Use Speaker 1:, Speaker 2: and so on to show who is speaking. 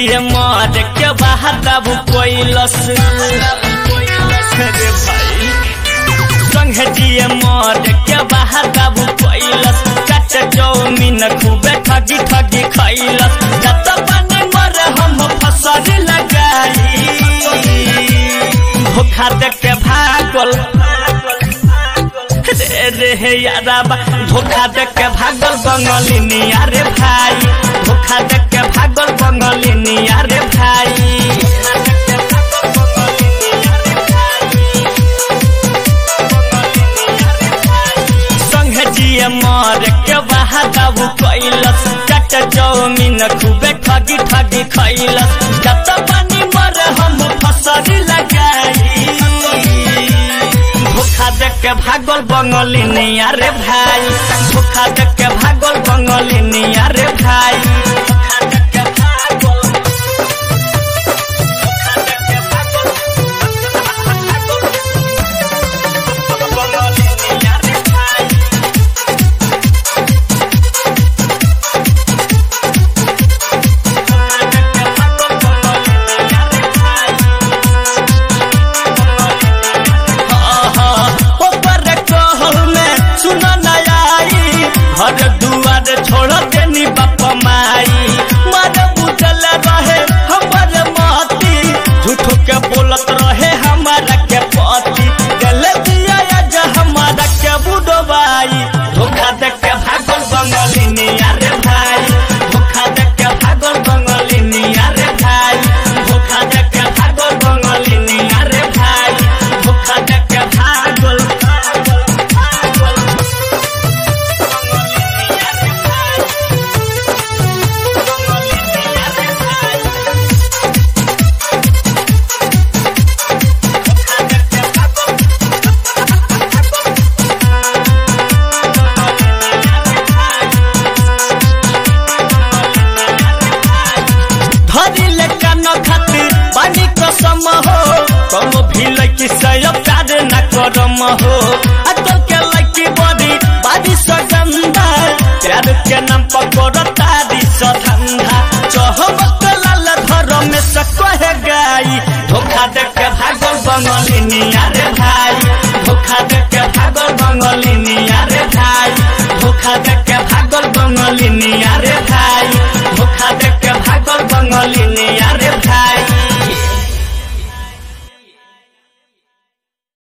Speaker 1: जिए मर के बहादब कोइलस रे भाई संगे जिए मर के बहादब कोइलस चाचा चौमिन खूबे ठगी ठगी खैलस जत पानी मर हम फसल लगाई धोखा दे के भागल रे रे हे यारा बा धोखा दे के भागल बंगलिनी अरे भाई धोखा दे के भागल बंगलिनी अरे भाई संगे जिए मर के बहादब कैलस चाचा चौमिन खूबे ठगी ठगी खैलस जत पानी मर हम फसल लगाई धोखा दे के भागल बंगलिनी अरे भाई धोखा दे के भागल बंगलिनी अरे भाई धोखा दे के भागल धोखा दे के भागल बंगलिनी अरे भाई ओकर कहल में सुन नयाई घर दुआर छोड़ देनी बाप माई मर बुझल रहे हमर माती झूठो के बोलत रहे हमारा के पति गल दिया आज हमारा के बुडवाई धोखा दे के भागल बंगलिनी अरे भाई धोखा दे के भागल बंगलिनी अरे भाई धोखा दे के भागल बंगलिनी अरे भाई धोखा दे के भागल भागल भागल बंगलिनी अरे भाई बंगलिनी अरे भाई धोखा दे के भागल धरी ले कान खातिर पानी कसम हो कम भी लकी सय प्यार न करम हो अजल के लकी बड़ी बारी सगंधा प्यार के नाम पकड़ तारी सधंधा चहमक लाल धर में से कहे गाई धोखा दे के भागल बंगलिनी अरे